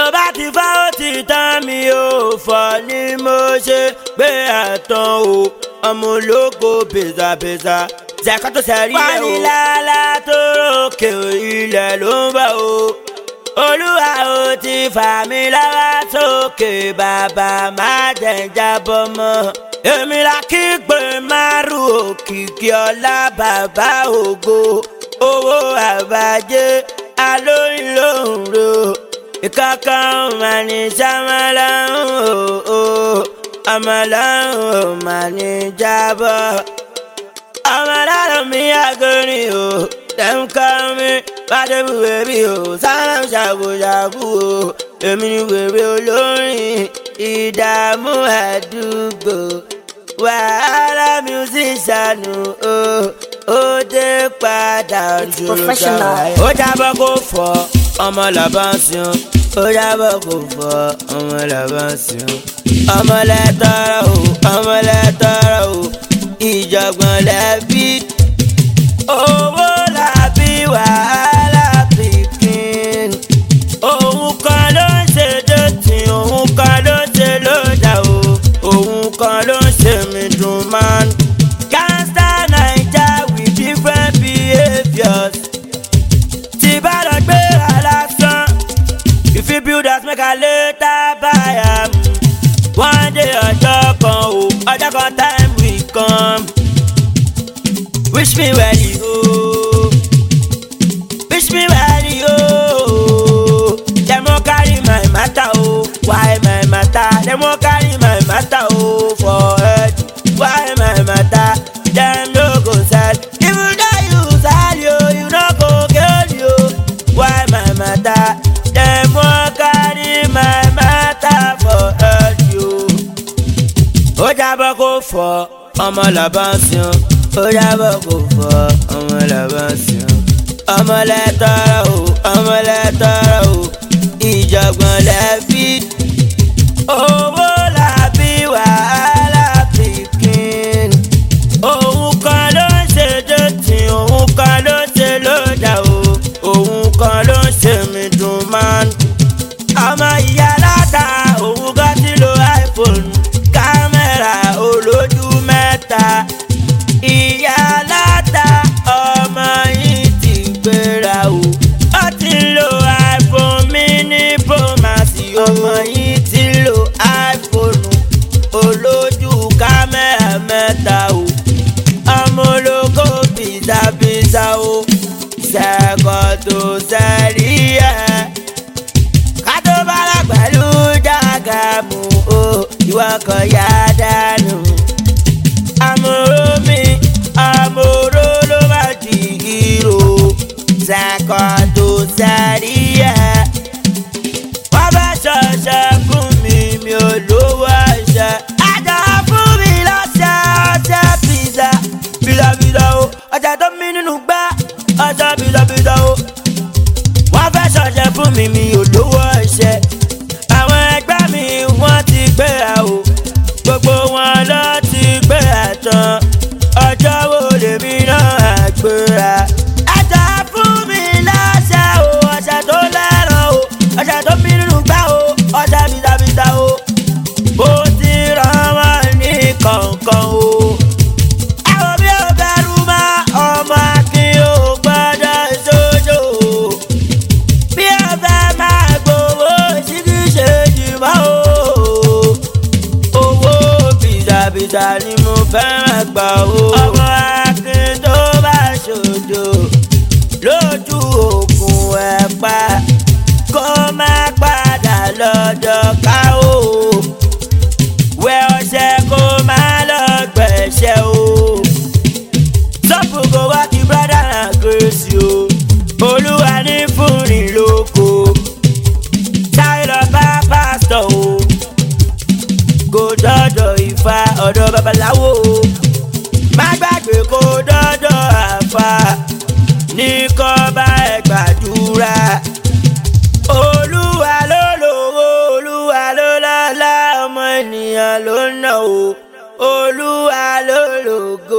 bá ti fá ó ti tán mi ò fọ́ ni mo ṣe gbé àtàn o ọmọ ológo bèzàbèzà zẹ̀kọ́ tó sẹ́rí ẹ̀ o. fanilala tó rókè ilẹ̀ ló ń bọ̀ o olúwa ó ti fà mí lọ́wọ́ sókè bàbá má jẹ́ ń jábọ́ mọ́ èmi la kí pé márùn òkìkí ọlá bàbá ògo owó àbájé alóyún lòún ro ìkankan mà ní sàmàlàhùn o àmàlàhùn mà ní jábọ́ àmàlàhùn mi àgọ́rin o tẹ̀ǹkọ́ mi bàdébù wèbí o sáram ṣàbùṣàbù o èmi ni wèrè olórin ìdààmú àdúgbò wàhálà musician o ó dé padà dúró professional. ó jábọ́ kó fọ́ ọmọ làbá ń sìn ó jábọ̀ kò fọ́ ọmọ làbá ń sìn ọmọ lẹ́tọ́rọ̀ o ọmọ lẹ́tọ́rọ̀ o ìjọ̀gbọ̀n lẹ́bí owó làbí wàhálà pikin òun kan ló ń ṣe dọ̀tí òun kan ló ń ṣe lójà o òun kan ló ń ṣe mí dùn man gangsta naija with different behaviours tí bá lọ gbé alásán you fit build house make i later buy am one day ọjọ́ kan o ọjọ́ kan time will come wish me well o wish me well o dem wan carry my matter o why my matter dem wan carry my matter o for head why my matter dem no go sell even though you sell yo you no go get yo why my matter dem wan carry my matter for head yo. ó jábọ́ kó fọ́ ọmọ làbá ń sìn ó jábọ́ kó fọ́ ọmọ làbá ń sìn ọmọ lẹ́tọ́rọ̀ o ọmọ lẹ́tọ́rọ̀ o ìjọ̀gbọ̀n lẹ́bí owó làbí wàhálà pikin òun kan ló ń ṣe dọ̀tí òun kan ló ń ṣe lójà o òun kan ló ń ṣe mí dùn man ọmọ ìyá láta òun kan ti lo iphone kámẹ́rà olójú mẹ́ta ìyá láta ọmọ yìí ti gbéra o ó ti lo iphone mini promasi ọmọ yìí ti lo iphone olójú kámẹ́rà mẹ́ta o ọmọ ológo bìzàbìzà o ṣẹ́kọ̀ tó sẹ́rí ẹ̀ kátó bára pẹ̀lú jágàmù o ìwọ kan yá dànù. àmúrò mi àmúrò ló bá di ìró ṣàkọ tó sáré ẹ̀. wọ́n bá ṣọṣẹ́ fún mi mi ò lówó ẹ̀ṣẹ̀. àjà fún mi lọ́sẹ̀ ọṣẹ pizza bìlọ̀bìlọ̀ o ọjà tó mi nínú gbá ọṣẹ bìlọ̀bìlọ̀ o wọ́n fẹ́ ṣọ̀ṣẹ́ fún mi mi ò lówó ẹ̀ṣẹ̀. àwọn ẹgbẹ́ mi wọ́n ti gbéra o gbogbo wọn lọ ti gbéra tán ọjọ́ wo lèmi náà gbéra. ẹja fún mi láṣẹ o ọṣẹ tó lẹ́ràn o ọṣẹ tó mi nínú gbá o ọṣẹ bìtàbìtà o bó ti rán wọn ní kọ̀ọ̀kan o àwọn bí ó bẹ̀rù mọ́ ọmọ akin ò gbọ́dọ̀ sójó bí ó fẹ́ máa gbowó síkí ṣe jìmọ́ o owó bìtàbìtà ni mo fẹ́ràn gbà o ọmọ akin tó bá ṣòjò lójú òkun ẹ̀ pa kó má padà lọ́dọ̀ ká o wẹ ọṣẹ kó má lọ gbẹ̀ṣẹ̀ o sọ́pù kò wá kí brọ́dà náà gírèsì o olúwa ní fúnni lóko táyé lọ bá pásítọ̀ o kò dọ́dọ̀ ìfà ọ̀dọ̀ babaláwo o má gbàgbé kó dọ́dọ̀ àfà ní kọ́ bá ẹ gbàdúrà olúwa ló lówó olúwa ló lọ́lá ọmọ ènìyàn ló ń nà o olúwa ló lògo